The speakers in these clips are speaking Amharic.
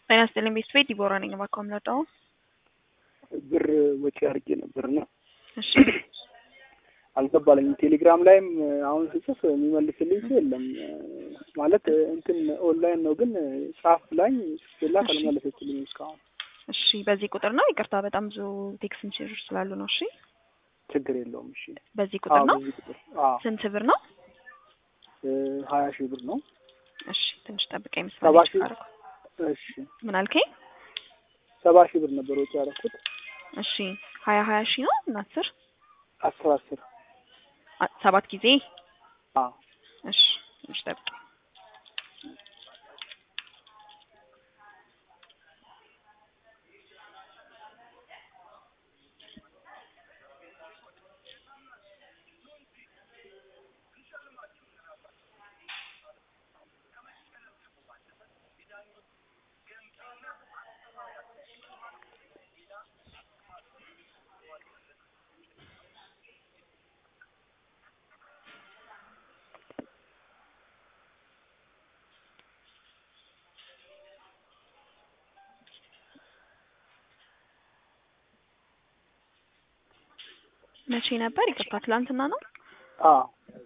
ጤና ይስጥልኝ ቤተሰቤ ዲቦራ ነኝ። እባክዎ ምረዳው። ብር ወጪ አድርጌ ነበርና እሺ አልገባለኝም። ቴሌግራም ላይም አሁን ስጽፍ የሚመልስልኝ ሰው የለም። ማለት እንትን ኦንላይን ነው ግን ጻፍ ላይ ስላት እሺ። አልመለሰችልኝም እስካሁን። እሺ በዚህ ቁጥር ነው። ይቅርታ በጣም ብዙ ቴክስት ሜሴጆች ስላሉ ነው። እሺ ችግር የለውም። እሺ በዚህ ቁጥር አዎ፣ ነው። በዚህ ቁጥር አዎ፣ ስንት ብር ነው? እ ሀያ ሺህ ብር ነው። እሺ ትንሽ ጠብቀኝ። ሰባ መስመር ሺህ አደረኩ። እሺ ምን አልከኝ? ሰባ ሺህ ብር ነበር ወጪ ያደረኩት። እሺ ሀያ ሀያ ሺህ ነው እና አስር አስር አስር አ- ሰባት ጊዜ አዎ እሺ ትንሽ ጠብቀኝ። መቼ ነበር? ይቅርታ ትላንትና ነው። አዎ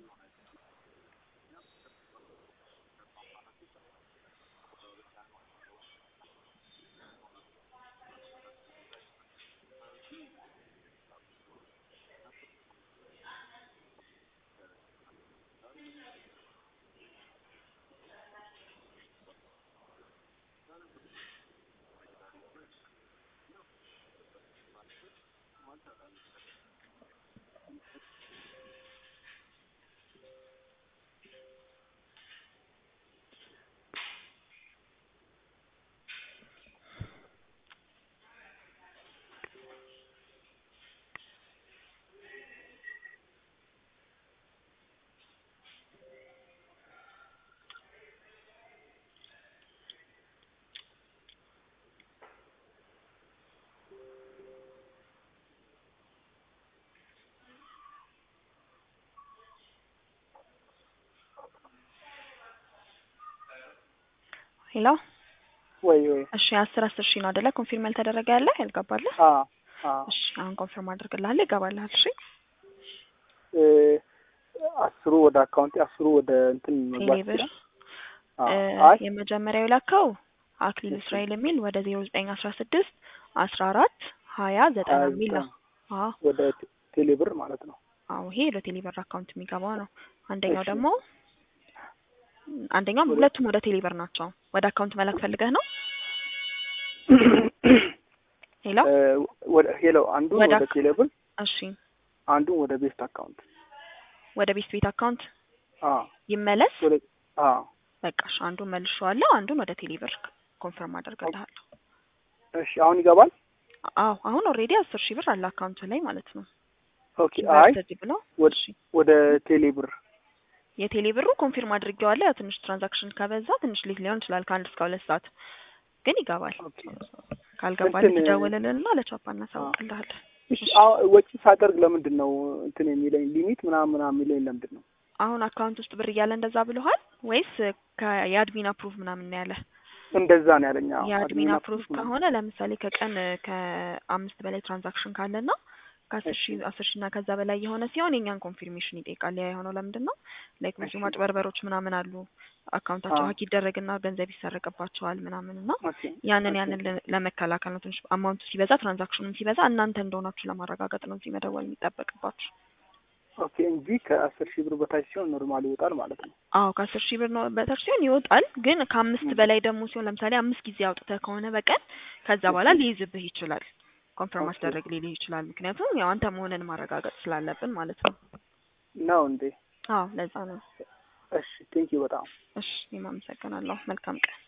ሄሎ ወይ ወይ እሺ አስር አስር ሺህ ነው አይደለ? ኮንፊርም ያልተደረገ ያለ ያልገባልህ? አዎ አዎ እሺ አሁን ኮንፊርም አድርግልሃለሁ። ይገባልሃል። እሺ እ አስሩ ወደ አካውንቴ አስሩ ወደ እንትን መግባት ቴሌብር ይችላል። አዎ እ አይ የመጀመሪያው የላከው አክሊል እሺ። እስራኤል የሚል ወደ ዜሮ ዘጠኝ አስራ ስድስት አስራ አራት ሀያ ዘጠና ሀያ የሚል ነው። ዘጠኝ አዎ ወደ ቴ- ቴሌብር ማለት ነው። አዎ ይሄ ለቴሌብር አካውንት የሚገባው ነው። አንደኛው እሺ። ደግሞ አንደኛው ወደ- ሁለቱም ወደ ቴሌብር ናቸው። ወደ አካውንት መላክ ፈልገህ ነው? ሄሎ እ ወደ ሄሎ አንዱን ወደ ወደ አክ- ቴሌብር እሺ አንዱን ወደ ቤስት አካውንት ወደ ቤት ቤት አካውንት አዎ ይመለስ። ወደ አዎ በቃ እሺ አንዱን መልሼዋለሁ። አንዱን ወደ ቴሌብር ኮንፈርም አደርግልሃለሁ። እሺ አሁን ይገባል። አዎ አሁን ኦልሬዲ አስር ሺህ ብር አለ አካውንት ላይ ማለት ነው። ኦኬ አይ እንደዚህ ብለው ወደ እሺ ወደ ቴሌብር የቴሌ ብሩ ኮንፊርም አድርጌዋለሁ። ያው ትንሽ ትራንዛክሽን ከበዛ ትንሽ ሊት ሊሆን ይችላል ከአንድ እስከ ሁለት ሰዓት ግን ይገባል። ኦኬ ካልገባል እንትን- ትደውልልንና ለቻፓ እናሳውቅልሃለን። እሺ አሁን ወጪ ሳደርግ ለምንድን ነው እንትን የሚለኝ ሊሚት ምናምን ምናምን የሚለኝ ለምንድን ነው? አሁን አካውንት ውስጥ ብር እያለ እንደዛ ብለሃል ወይስ ከ- የአድሚን አፕሩቭ ምናምን ነው ያለ? እንደዛ ነው ያለኝ። አዎ የአድሚን አድሚን አፕሩቭ አፕሩቭ ምናምን። ከሆነ ለምሳሌ ከቀን ከአምስት በላይ ትራንዛክሽን ካለና ከአስር ሺህ አስር ሺህ እና ከዛ በላይ የሆነ ሲሆን የኛን ኮንፊርሜሽን ይጠይቃል። ያ የሆነው ለምንድን ነው ላይክ ብዙ እሺ። ማጭበርበሮች ምናምን አሉ። አካውንታቸው አዎ። ሀክ ይደረግና ገንዘብ ይሰረቅባቸዋል ምናምን እና ኦኬ ያንን ኦኬ ያንን ለ- ለመከላከል ነው። ትንሽ አማውንቱ ሲበዛ ትራንዛክሽኑም ሲበዛ እናንተ እንደሆናችሁ ለማረጋገጥ ነው እዚህ መደወል የሚጠበቅባችሁ። ኦኬ እንጂ ከአስር ሺህ ብር በታች ሲሆን ኖርማል ይወጣል ማለት ነው። አዎ ከአስር ሺህ ብር ነው በታች ሲሆን ይወጣል። ግን ከአምስት ም። በላይ ደግሞ ሲሆን ለምሳሌ አምስት ጊዜ አውጥተህ ከሆነ በቀን ከዛ በኋላ እሺ። ሊይዝብህ ይችላል። ኮንፈርም ኦኬ አስደረግ ሊልህ ይችላል። ምክንያቱም ያው አንተ መሆንን ማረጋገጥ ስላለብን ማለት ነው። ነው እንዴ? አዎ ለዛ ነው። እሺ ቴንኪው በጣም እሺ እኔም አመሰግናለሁ። መልካም ቀን።